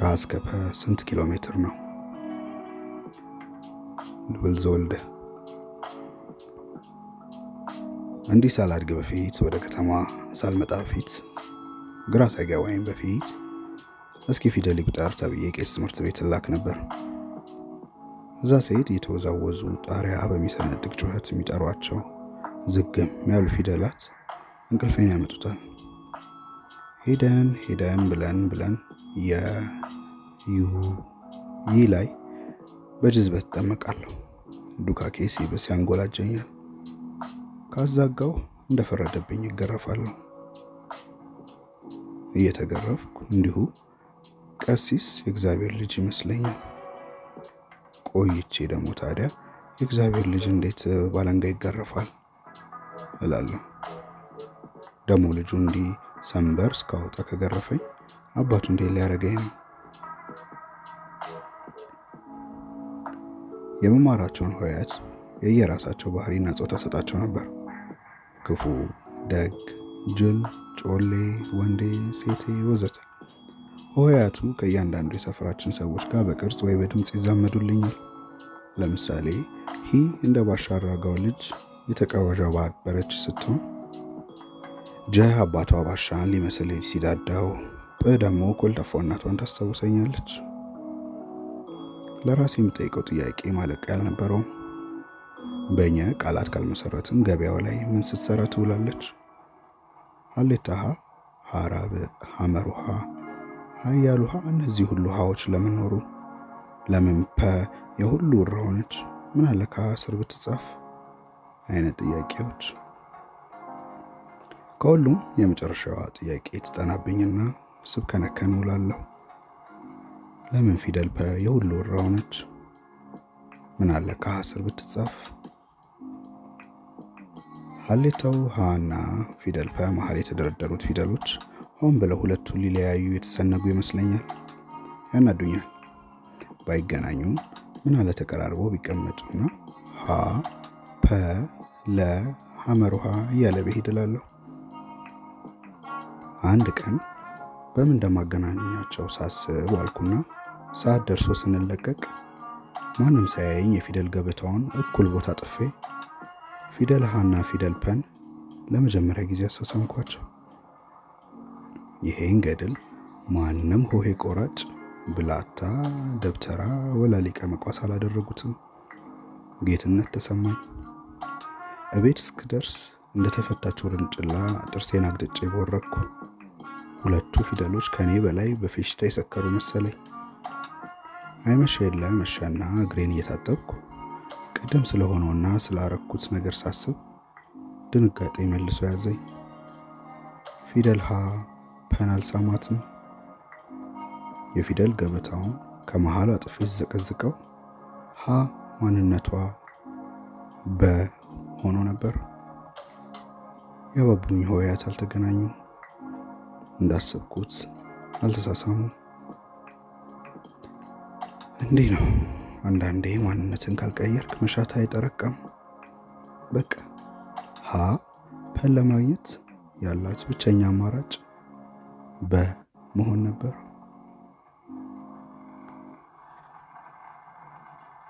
ከሀ እስከ ፐ ስንት ኪሎ ሜትር ነው? ልዑል ዘወልደ እንዲህ ሳላድግ በፊት ወደ ከተማ ሳልመጣ በፊት ግራ ሳይገባኝ በፊት እስኪ ፊደል ይቁጠር ተብዬ ቄስ ትምህርት ቤት ላክ ነበር። እዛ ስሄድ የተወዛወዙ ጣሪያ በሚሰነጥቅ ጩኸት የሚጠሯቸው ዝግም ያሉ ፊደላት እንቅልፌን ያመጡታል። ሄደን ሄደን ብለን ብለን የዩ ይህ ላይ በጅዝበት እጠመቃለሁ። ዱካኬ ሲብስ ያንጎላጀኛል። ካዛጋው እንደፈረደብኝ ይገረፋለሁ። እየተገረፍኩ እንዲሁ ቀሲስ የእግዚአብሔር ልጅ ይመስለኛል። ቆይቼ ደግሞ ታዲያ የእግዚአብሔር ልጅ እንዴት ባለንጋ ይገረፋል እላለሁ። ደግሞ ልጁ እንዲህ ሰንበር እስካወጣ ከገረፈኝ አባቱ እንዴት ሊያደርገኝ ነው? የመማራቸውን ሆሄያት የየራሳቸው ባህሪና ጾታ ሰጣቸው ነበር። ክፉ፣ ደግ፣ ጅል፣ ጮሌ፣ ወንዴ፣ ሴቴ ወዘተ። ሆሄያቱ ከእያንዳንዱ የሰፈራችን ሰዎች ጋር በቅርጽ ወይ በድምፅ ይዛመዱልኛል። ለምሳሌ ሂ እንደ ባሻ አራጋው ልጅ የተቀባበረች ስትሆን ጀ አባቷ ባሻን ሊመስል ሲዳዳው፣ ጵ ደግሞ ኮልታፋ እናቷን ታስታውሰኛለች። ለራሴ የምጠይቀው ጥያቄ ማለቂያ አልነበረውም። በእኛ ቃላት ካልመሰረትን ገበያው ላይ ምን ስትሰራ ትውላለች? ሀሌታ ሀ፣ ሀራብ፣ ሐመር ውሃ፣ ሀያል ውሃ፣ እነዚህ ሁሉ ውሃዎች ለምን ኖሩ? ለምን ፐ የሁሉ ውራ ሆነች? ምን አለ ከሀ ስር ብትጻፍ? አይነት ጥያቄዎች። ከሁሉም የመጨረሻዋ ጥያቄ ትጠናብኝና ስብከነከን ውላለሁ። ለምን ፊደል ፐ የሁሉ ውራ ሆነች? ምን አለ ከሀ ስር ብትጻፍ? ሀሌታው ሀና ፊደል ፐ መሀል የተደረደሩት ፊደሎች ሆን ብለው ሁለቱን ሊለያዩ የተሰነጉ ይመስለኛል። ያናዱኛል። ባይገናኙም ምን አለ ተቀራርበው ቢቀመጡና ሀ ፐ ለ ሐመር ውሃ እያለ ብሄድ እላለሁ። አንድ ቀን በምን እንደማገናኛቸው ሳስብ ዋልኩና ሰዓት ደርሶ ስንለቀቅ ማንም ሳያየኝ የፊደል ገበታውን እኩል ቦታ ጥፌ ፊደል ሀና ፊደል ፐን ለመጀመሪያ ጊዜ አሳሳምኳቸው። ይሄን ገድል ማንም ሆሄ ቆራጭ፣ ብላታ፣ ደብተራ ወላ ሊቀ መቋስ አላደረጉትም። ጌትነት ተሰማኝ። እቤት እስክደርስ እንደተፈታች ውርንጭላ ጥርሴን አግድጬ ቦረኩ። ሁለቱ ፊደሎች ከኔ በላይ በፌሽታ የሰከሩ መሰለኝ። አይመሸ የለ መሸና እግሬን እየታጠብኩ ቅድም ስለሆነውና ስላረኩት ነገር ሳስብ ድንጋጤ መልሶ ያዘኝ። ፊደል ሀ ፐን አልሳማትም። የፊደል ገበታውን ከመሃሉ አጥፌ ዘቀዝቀው ሀ ማንነቷ በ ሆኖ ነበር። የአባቡኝ ሆሄያት አልተገናኙም። እንዳሰብኩት አልተሳሳሙም። እንዲህ ነው አንዳንዴ ማንነትን ካልቀየርክ መሻት አይጠረቀም። በቃ ሀ ፐን ለማግኘት ያላት ብቸኛ አማራጭ በ መሆን ነበር።